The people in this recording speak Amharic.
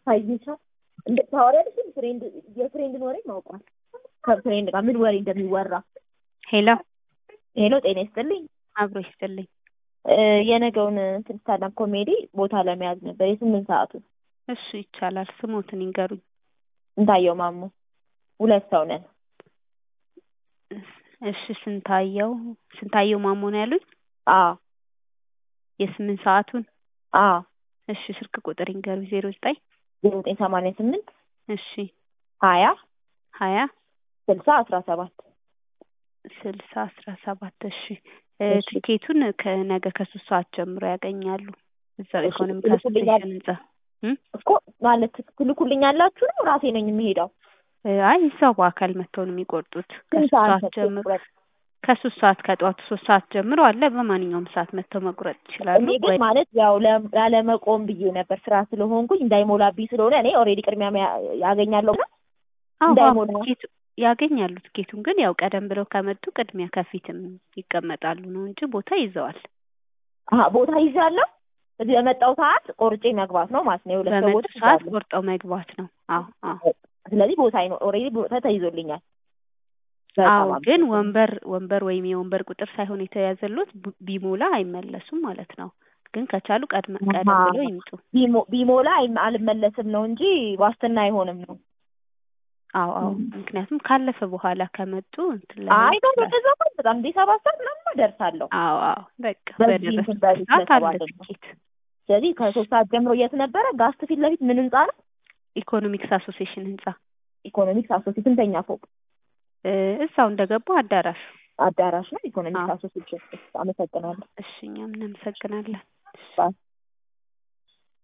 ታይሻ እንደ ታወሪያለሽ እንደ ፍሬንድ የፍሬንድን ወሬ ማውቋል ከፍሬንድ ጋር ምን ወሬ እንደሚወራ ሄሎ ሄሎ ጤና ይስጥልኝ አብሮ ይስጥልኝ። እ የነገውን እንትን ስታንዳፕ ኮሜዲ ቦታ ለመያዝ ነበር የስምንት ሰዓቱ እሱ ይቻላል። ስሞትን ይንገሩኝ። እንታየው ማሞ ሁለት ሰው ነን እሺ ስንታየው ስንታየው ማሞ ነው ያሉኝ። አዎ የስምንት ሰዓቱን አዎ እሺ ስልክ ቁጥር ይንገሩኝ። ዜሮ ዘጠኝ ዜሮ ዘጠኝ ሰማንያ ስምንት እሺ ሀያ ሀያ ስልሳ አስራ ሰባት ስልሳ አስራ ሰባት እሺ እ እሺ። ትኬቱን ከነገ ከሶስት ሰዓት ጀምሮ ያገኛሉ እዛው እሺ፣ ኢኮኖሚክ ትልኩልኛል? አሶሲዬሽን ህንጻ እም? እኮ ማለት ትልኩልኛላችሁ ነው ራሴ ነኝ የምሄደው እ አይ እዛው በአካል መጥተው ነው የሚቆርጡት ስንት ከሶስት ሰዓት ሰዓት መጥቶ ጀምሮ ቁረጥ? ከሶስት ሰዓት ከጠዋቱ ሶስት ሰዓት ጀምሮ አለ በማንኛውም ሰዓት መጥተው መቁረጥ ይችላሉ እኔ ግን ወይ ማለት ያው ለ- ላለመቆም ብዬ ነበር ስራ ስለሆንኩኝ እንዳይሞላብኝ ስለሆነ እኔ ኦልሬዲ ቅድሚያ መያ- ያገኛለሁ እና አዎ አዎ እንዳይሞላ ትኬቱ ያገኛሉ ትኬቱን ግን ያው ቀደም ብለው ከመጡ ቅድሚያ ከፊትም ይቀመጣሉ ነው እንጂ ቦታ ይዘዋል አሀ ቦታ ይዣለሁ እዚህ በመጣው ሰዓት ቆርጬ መግባት ነው ማለት ነው የሁለት በመጡ ሰዎች ሰዓት ይዛለሁ ቆርጠው መግባት ነው አዎ አዎ ስለዚህ ቦታ ይኖ ኦልሬዲ ቦታ ተይዞልኛል አዎ በጣም ግን አመሰግናለሁ። ወንበር ወንበር ወይም የወንበር ቁጥር ሳይሆን የተያዘሎት ብ- ቢሞላ አይመለሱም ማለት ነው ግን ከቻሉ ቀድመ ቀደም አሃ። ብለው ይምጡ ቢሞ- ቢሞላ አይም- አልመለስም ነው እንጂ ዋስትና አይሆንም ነው አዎ አዎ ም። ምክንያቱም ካለፈ በኋላ ከመጡ እንትን አይ ላይሆን ነው ይችላል እንደዛ እንኳን በጣም እንደ ሰባት ሰዓት ምናምን እደርሳለሁ አዎ አዎ በቃ በዚህ እንትን በደረሱበት በዚህ ሰዓት አለ ስለተባለ ነው። ትኬት ስለዚህ ከሶስት ሰዓት ጀምሮ የት ነበረ ጋስት ፊት ለፊት ምን ህንጻ ነው ኢኮኖሚክስ አሶሲዬሽን ህንጻ ኢኮኖሚክስ አሶሲ ስንተኛ ፎቅ እ እዛው እንደገቡ አዳራሹ አዳራሽ ነው ኢኮኖሚክስ አዎ አሶሲዬሽን አመሰግናለሁ እሺ እኛም እናመሰግናለን ባይ